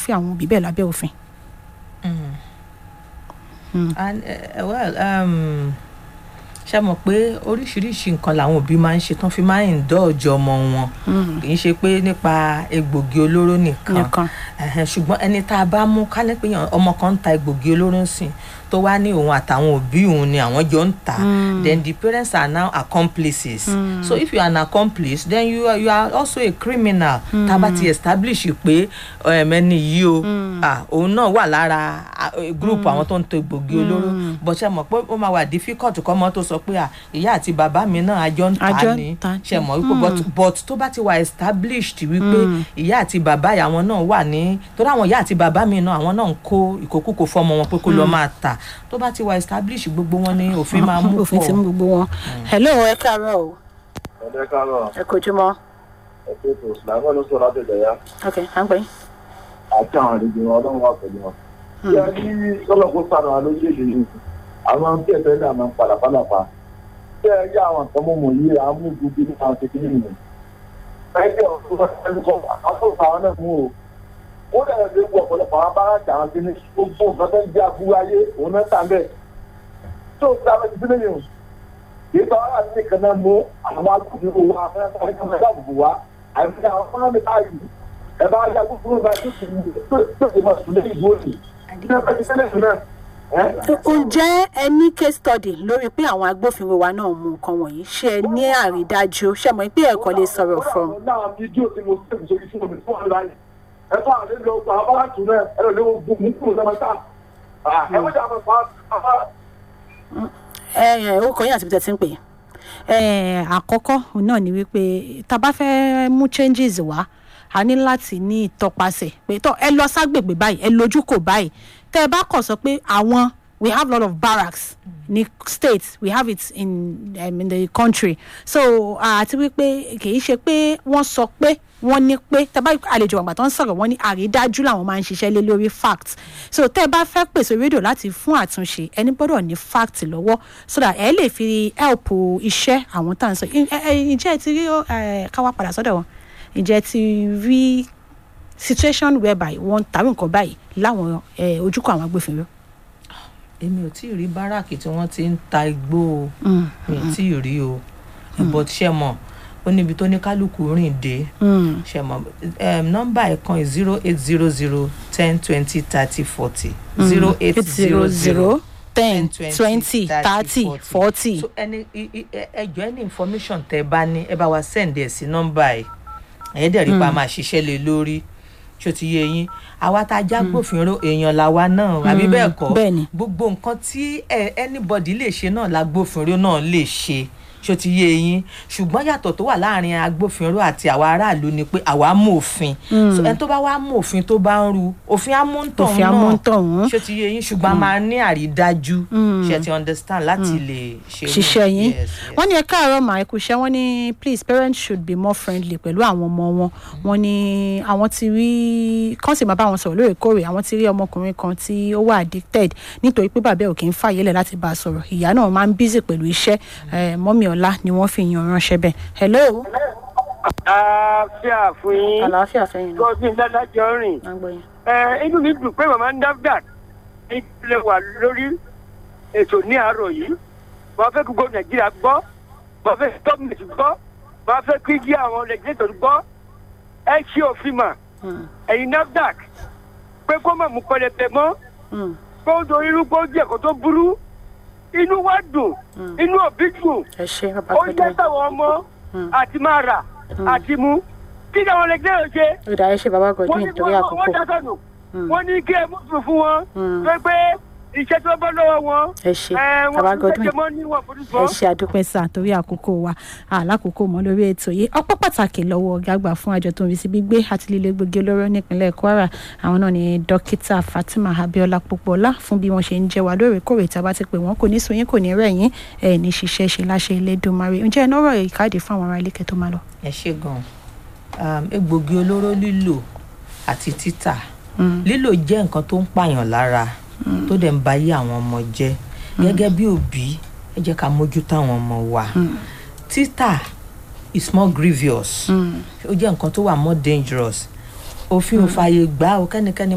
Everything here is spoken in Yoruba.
irúfẹ́ àwọn òbí bẹ́ẹ̀ lábẹ́ òfin. and uh, well um, ṣe mọ̀ pé oríṣiríṣi nǹkan làwọn òbí máa ń ṣe tán fi máa ń indulge ọmọ wọn kì í ṣe pé nípa egbògi olóró nìkan nìkan Ẹhẹn, ṣùgbọ́n ẹni tá a bá mú kálẹ̀ pé yàn- ọmọ kan ń ta egbògi olóró ń sìn tó wá ní òun àtàwọn òbí òun ni àwọn jọ ń tà then the parents are now accomplices so if you are an accomplice then you are, you are also a criminal tá a bá ti establish pé um, ẹni yìí o ah, òun náà wà lára ah, eh, group àwọn tó ń ta egbògi olóró but ṣe mọ̀ pé ó máa wà difficult kọ́mọ tó sọ pé ah, ìyá àti bàbá mi náà àjọ ń Àjọ tà ń ní tà. ṣe mọ̀ wípé but but tó bá ti wà established wípé ìyá àti bàbá yà wọn náà wà ní torí àwọn ìyá àti bàbá mi náà àwọn náà ń kó ìkókúkò fọmọ wọn pé kó lọ máa tà tó bá ti wà established gbogbo wọn ni òfin máa mú òfin ti mú pọ̀ gbogbo wọn. hello ẹ káàárọ̀ o ẹ̀dẹ́ káàárọ̀ ẹ kojúmọ́ ẹ̀kọ́ ètò ìsìlámọ́ ló sọ láti ìdẹ̀yà ok à ń pè yín. àti àwọn àlejò wọn ọlọ́run wà pẹ̀lú wọn. bí a ní sọ́lọ́kó sànù alóyèdè yìí àwọn tí ẹ̀fẹ́ náà máa ń padà pálapà bí ẹ yá àwọn nǹkan mọ̀mọ́ yìí à ń mú gbogbo ní àwọn kékeré nìyẹn. ẹgbẹ́ ọ̀sán àwọn náà mú o ó dẹ̀ lè wọ ọ̀pọ̀lọpọ̀ àwọn báráàkì àwọn kìíní gbogbo nǹkan tó ń jẹ́ àbúrò ayé òun náà tà bẹ́ẹ̀ tó ń sábẹ́ ti sílẹ̀ yìí ìgbà wà ní nìkan náà mú àwọn agbófinró wa afẹ́fẹ́ kan dáàbò wa àìsí àwọn fúnra báyìí ẹ bá yá gbogbo bá tó ti tó tó ti máa sùn lẹ́yìn ìbò òní. ìdílé ẹgbẹ́ ti sẹ́lẹ̀ sùn náà. ǹjẹ́ ẹ ní case study lórí pé àwọn agbófinró wa náà mú nǹkan wọ̀nyí ṣé ẹ ní àrídájú ṣé mọ̀ pé ẹ̀kọ́ lè sọ̀rọ̀ fún un. náà fídíò tí mo sèkì sórí fún mi fún ọ̀la yìí ẹ fún àwọn ẹgbẹ́ ọgbà abáàtú náà ẹ lọ léwu gbogbo mú kúrò náà tá. ẹ wọ́n jà fún pa ẹ ẹ ó kọ́ yín àti bí tẹ́ ti ń pè é. ẹ àkọ́kọ́ òun náà ni wípé tá a bá fẹ́ mú changes wá a ní láti ní ìtọpasẹ̀ pé tọ́ ẹ lọ ságbègbè báyìí ẹ lójú kò báyìí tẹ́ ẹ bá kàn sọ pé àwọn we have a lot of barracks ní state we have it in, um, in the country so àti wípé kì í ṣe pé wọ́n sọ pé wọ́n ní pé tẹ́ bá àlejò àgbà tó ń sọ̀rọ̀ wọ́n ní àrídájú làwọn máa ń ṣiṣẹ́ lé lórí fact so tẹ́ ẹ bá fẹ́ pèsè rédíò láti fún àtúnṣe ẹni gbọ́dọ̀ ní fact lọ́wọ́ so that ẹ lè fi help iṣẹ́ àwọn tá à ń sọ ẹ- ẹ- ǹjẹ́ ẹ ti rí ẹ, ká wá padà sọ́dọ̀ wọn ǹjẹ́ ẹ ti rí situation whereby wọ́n tàbí nǹkan báyìí láwọn ẹ, ojúkọ àwọn agbófinró. èmi ò tí ì rí báràkì tí wọ́n ti ń ta igbó o mi ò tí ì rí o but ṣe mọ̀ ó níbi tó ní kálukú rìn dé Mm. ṣe mọ̀ um, nọ́mbà ẹ̀ kan zero eight zero zero ten twenty thirty forty zero eight zero zero ten twenty thirty forty. so ẹni i- i- ẹ- ẹjọ ẹni information tẹ bá ní ẹ bá wa send ẹ sí nọ́mbà ẹ ẹ dẹ̀ rí pa máa ṣiṣẹ́ lé lórí ṣó ti yé yín àwa tá a já gbófinró èèyàn làwa náà àbí bẹ́ẹ̀ kọ́ bẹ́ẹ̀ni. gbogbo nǹkan tí ẹ anybody lè ṣe náà lágbófinró náà lè ṣe ṣó ti yé yín ṣùgbọ́n yàtọ̀ tó wà láàrin agbófinró àti àwa aráàlú ni pé àwa mú òfin so ẹni tó bá wá mú òfin tó bá ń ru òfin amúntàn Òfin náà amúntọ̀hún. ṣó ti yé yín ṣùgbọ́n a máa ní àrídájú ṣe ti understand láti lè ṣe irú- ṣiṣẹ́ yín Yes, yes. wọ́n ní ẹ káàárọ̀ mà ẹ kú iṣẹ́ wọ́n ní please parents should be more friendly pẹ̀lú àwọn ọmọ wọn wọ́n ní àwọn ti rí kán sì máa bá wọn sọ̀rọ̀ lóòrèkóòrè àwọn ti rí ọmọkùnrin kan tí ó wà addicted nítorí pé bàbá ẹ̀ ò kì í fàyè lẹ̀ láti bá a sọ̀rọ̀ ìyá náà máa ń busy pẹ̀lú iṣẹ́ eh, mọ́mí ọ̀la ni wọ́n fi yan ránṣẹ́ bẹ́ẹ̀ hello àáfíà fún yín àlàáfíà fẹ́yìn náà gọ́sìn dádájọ́ rìn. máa ń gbọ́ yín. ẹ inú mi dùn pé màmá ń dáfdà ní ilé wà lórí ètò ní àárọ̀ yìí wọ́n fẹ́ kí gbogbo nàìjíríà gbọ́ wọ́n fẹ́ kí gọ́ọ̀mẹ̀ntì gbọ́ wọ́n fẹ́ kí kí àwọn legislator gbọ́ ẹ ṣe òfin mà Mm, ẹ̀yin nafdac pé kó má mú pẹlẹbẹ mọ́ mm, kó dorí irú kó jẹ́ kó tó burú inú wa dùn Mm. inú òbí dùn ẹ ṣe bàbá ó yẹ pẹ̀lú táwọn ọmọ Mm. àti máa rà àti mú kí ni àwọn legislator ṣe ó dà ẹ ṣe bàbá wọ́n godwin ní torí wọ́n àkókò wọ́n dákọ̀nù Mm. wọ́n ní kí ẹ mú sùn fún wọn Mm. pé pé iṣẹ́ tó bọ́ lọ́wọ́ wọn ẹ ṣe ẹ bàbá wọ́n fi godwin ṣe mọ́ níwọ̀n fojú ẹ sọ. ṣe àdúpẹ́ sá torí àkókò wa àlákòókò mọ́ lórí ètò yìí ọpọ́ pàtàkì lọ́wọ́ ọ̀gá àgbà fún àjọ tó ń rí sí gbígbé àti lílo egbògi olóró nípínlẹ̀ kwara àwọn náà ni dókítà fatima abiola popola fún bí wọ́n ṣe ń jẹ́ wa lóòrèkóòrè tí a bá ti pè wọ́n kò ní sóyún kò ní rẹ̀yìn ẹ̀ ní ṣiṣẹ́ ṣe láṣẹ Elédùmarè ǹjẹ́ ẹ nọ́rọ̀ ìkáàdì fún àwọn ará ilé kẹ́ tó máa lọ. ẹ ṣe gan um, egbògi olóró lílò àti títà lílò jẹ́ nǹkan tó ń pààyàn lára tó dẹ̀ ń ba ayé àwọn ọmọ jẹ́ gẹ́gẹ́ bí òbí ẹ jẹ́ ká mójútó àwọn ọmọ wa títà is more grievous ó jẹ́ nǹkan tó wà more dangerous òfin ò fààyè gbà ó kẹ́nikẹ́ni